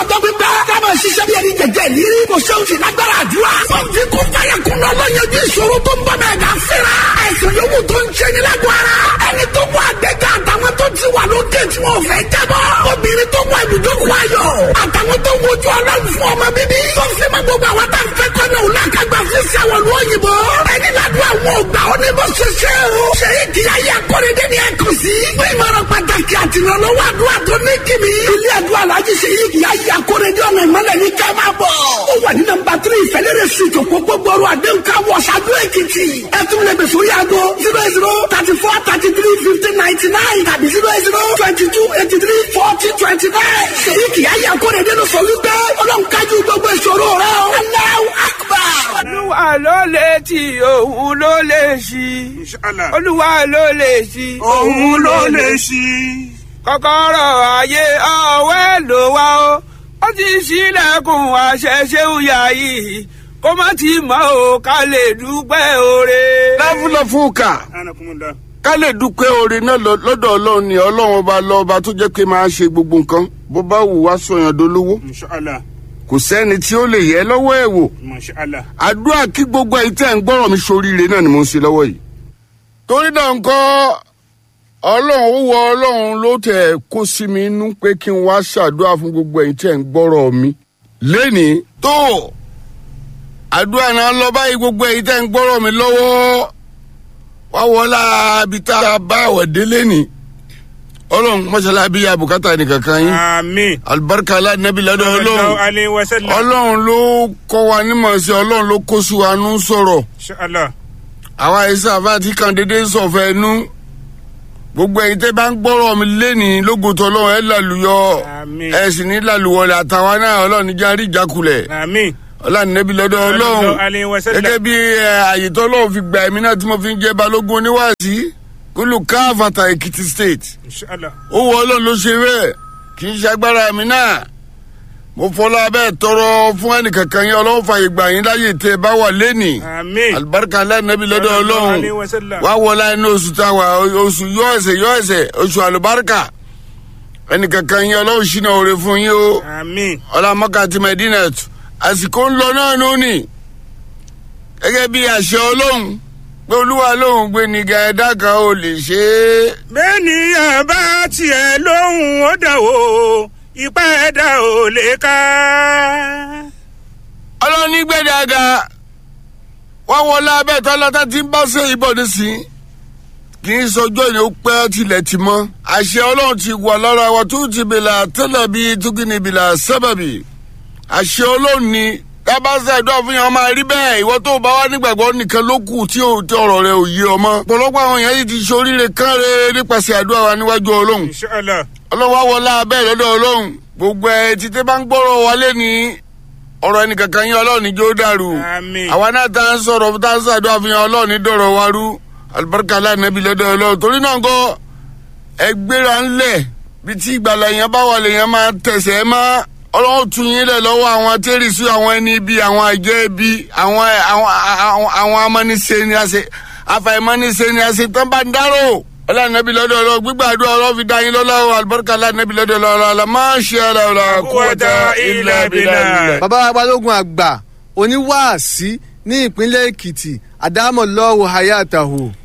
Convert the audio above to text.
ọjọ́ pípẹ́. Káma ṣiṣẹ́ bí ẹni jẹjẹ ìlérí. Kò ṣe òsì lágbára àdúrà. Fọ́ọ̀tì kún fàyà kún lọ lọ́yẹ̀dì ìṣòro tó ń bọ̀ mẹ́ẹ̀dá fẹ́ra. Ẹ̀sìn yòówù tó ń ṣe ní lágọ̀ọ́ ara. Ẹni tó wà àgbẹ̀gà àtàwọn tó ti wà lókè tí wọ́n fẹ́ jábọ̀. Obìnrin tó wà ibùdókòwò ayọ̀. Àtàwọn tó wojú ọlọ́run fún ọmọ bíbí. Tó fi mọ́ gbogbo àwọn tá a fẹ́ kọ́ náà òun àkàgbà fún sí àwọn olú òyìnbó. Ẹni ládùn àwọn ògbà ó ní bó ṣe ṣe o. Ṣé ìdí ayé akọ́rẹ́dẹ́ ni ẹ kù sí? Fún ìmọ̀ràn pàtàkì àtìrànlọ́wọ́ àdúrà tó ní kìmí. Ilé àdúrà làájì ṣe yí ìdí ayé akọ́rẹ́dẹ́ ọ̀nà ìmọ̀lẹ̀ ní ká máa bọ̀. Ó wà ní nọ́mbà tírí ìfẹ́lẹ́rẹ́ sùtò pópó gbọ́rọ̀ àdéhùn ká wọ̀ ṣáájú èkìtì. Ẹ tún lè bẹ̀sọ̀ yàgò zero zero thirty four thirty three fifteen ninety nine tàbí zero zero twenty two eighty three forty twenty nine. Ṣèyí kìí ayé akọ́rẹ́dẹ́ ló sọ wípé ọlọ́run kájú gbogbo ìṣòro rẹ̀ o. Allahu Akbar. olúwa ló lè tì òun ló lè ṣí Inshallah. olúwa ló lè ṣí òun ló lè ṣí. kọ́kọ́rọ́ ayé ọwọ́ ẹ̀ ló wá o ó ti ṣílẹ̀kùn àṣẹṣe òyà yìí kó má ti mọ̀ o ká lè dúpẹ́ oore. láfúlọ̀ fún kà anakumunda. ká lè dúpẹ́ oore náà lọ- lọ́dọ̀ ọlọ́run ni ọlọ́run ọba lọ́ba tó jẹ́ pé máa ṣe gbogbo nǹkan bó bá wù wá sọ̀yàn dolówó Inshallah. kò sẹ́ni tí ó lè yẹ lọ́wọ́ ẹ̀ wò Mashallah. àdúrà kí gbogbo ẹ̀yin tẹ́ ń gbọ́rọ̀ mi soríire náà ni mo ń ṣe lọ́wọ́ yìí. torí náà nǹkan ọlọ́run ó wọ ọlọ́run ló tẹ̀ kó sí mi inú pé kí n wá ṣàdúrà fún gbogbo ẹ̀yin tẹ́ ń gbọ́rọ̀ mi. lẹ́nìí tó àdúrà náà lọ báyìí gbogbo ẹ̀yin tẹ́ ń gbọ́rọ̀ mi lọ́wọ́ wá wọlá ibi tá a bá àwọ̀ délé ni ọlọ́run mọ́ṣálá bí abùkátà nìkankan yín Àmín. alibarika alánàbí lọ́dọ̀ ọlọ́run Sallallahu alayhi wa sallam. ọlọ́run ló kọ́ wa nímọ̀ sí ọlọ́run ló kó sí wa nú sọ̀rọ̀ Inshallah. àwa ẹ̀sẹ̀ àfáàtì kan dédé sọ̀fẹ́ nú gbogbo ẹ̀yin tẹ́ bá ń gbọ́rọ̀ mi lẹ́nìí lógotọ̀ ọlọ́run ẹ̀ lálùyọ Àmín. ẹ̀ sì ní lálùwọlẹ̀ àtàwa náà ọlọ́run níjà rí ìjákulẹ̀ Àmín. ọlọ́run nẹ́bí lọ́dọ̀ ọlọ́run Sallallahu alayhi wa sallam. gẹ́gẹ́ bí ẹ, àyè tó ọlọ́run fi gbà ẹ̀mí náà tí mo fi ń jẹ́ balógun oníwàásí kúlù káfàtà èkìtì state Inshallah. ó wọ ọlọ́run ló ṣe bẹ́ẹ̀ kì í ṣe agbára mi náà mo fọlá bẹ́ẹ̀ tọrọ fún ẹnìkankan yẹn ọlọ́run fàyè gbà yín láyè tẹ́ ẹ bá wà lẹ́nìí Àmín. alibarika alánàbí lọ́dọ̀ Sallallahu ọlọ́run alayhi wa sallam. wá wọlá inú oṣù táwa oṣù yọ ẹsẹ̀ yọ ẹsẹ̀ oṣù alibarika ẹnìkankan yẹn ọlọ́run ṣìnà òre fún yín o Àmín. ọlámọ́kà àti medinat àsìkò ń lọ náà lónìí gẹ́gẹ́ bí àṣẹ ọlọ́run pé olúwa lóhùn gbé nìga ẹ̀dá kan ò lè ṣe é bẹ́ẹ̀ni àbá tiẹ̀ lóhùn ó dà o ipá ẹ̀dá ò lè ká. ọlọ́run ní gbẹ̀dàgà wọ́n wọlé abẹ́tọ́ lọ́tà tí ń bá ṣe ìbọn nísìnyí kì í sọjọ́ ni ó pẹ́ tilẹ̀ ti mọ́ àṣẹ ọlọ́run ti wà lára wa tó ti bìlà tẹ́lẹ̀ bí túkìní bìlà sábàbí àṣẹ ọlọ́run ni tábàṣà ìdúrà fún yẹn máa rí bẹ́ẹ̀ ìwọ tó bá wà nígbàgbọ́ nìkan ló kù tí ò- tí ọ̀rọ̀ rẹ ò yé ọmọ ọ̀pọ̀lọpọ̀ àwọn èèyàn yìí ti ṣoríire kánre nípasẹ̀ àdúrà wa níwájú ọlọ́run Inshallah. ọlọ́run wá wọlé abẹ́ lọ́dọ̀ ọlọ́run gbogbo ẹ̀ títí bá ń gbọ́rọ̀ wálé ní ọ̀rọ̀ ẹnìkankan yín ọlọ́run níjó dàrú Àmín. àwa náà tá à ń sọ̀rọ̀ tá à ń sàdúrà fi hàn ọlọ́run ní dọ̀rọ̀ wa rú alibarika aláìnábi lọ́dọ̀ ọlọ́run torí náà kọ́ ẹ gbéra ńlẹ̀ bí tí ìgbàlà yẹn bá wà lèyàn máa tẹ̀sẹ̀ ẹ má ọlọ́run tún yín lẹ̀ lọ́wọ́ àwọn tẹ́rìsì àwọn ẹni ibi àwọn àjẹ́ ibi àwọn àwọn àwọn àwọn amọ́nisẹ́ ni a ṣe àfàìmọ́nisẹ́ ni a ṣe tán bá ń dárò ọlọ́run lọ́dọ̀ ọlọ́run gbígbàdúrà ọlọ́run fi dá yín lọ́lá alibarika aláìnábi lọ́dọ̀ ọlọ́run àlọ́ máa ṣe ara ọ̀la Quwwata illa billah. bàbá balógun àgbà oníwàásí ní ìpínlẹ̀ èkìtì àdámọ̀lọ́wọ̀ hayatahu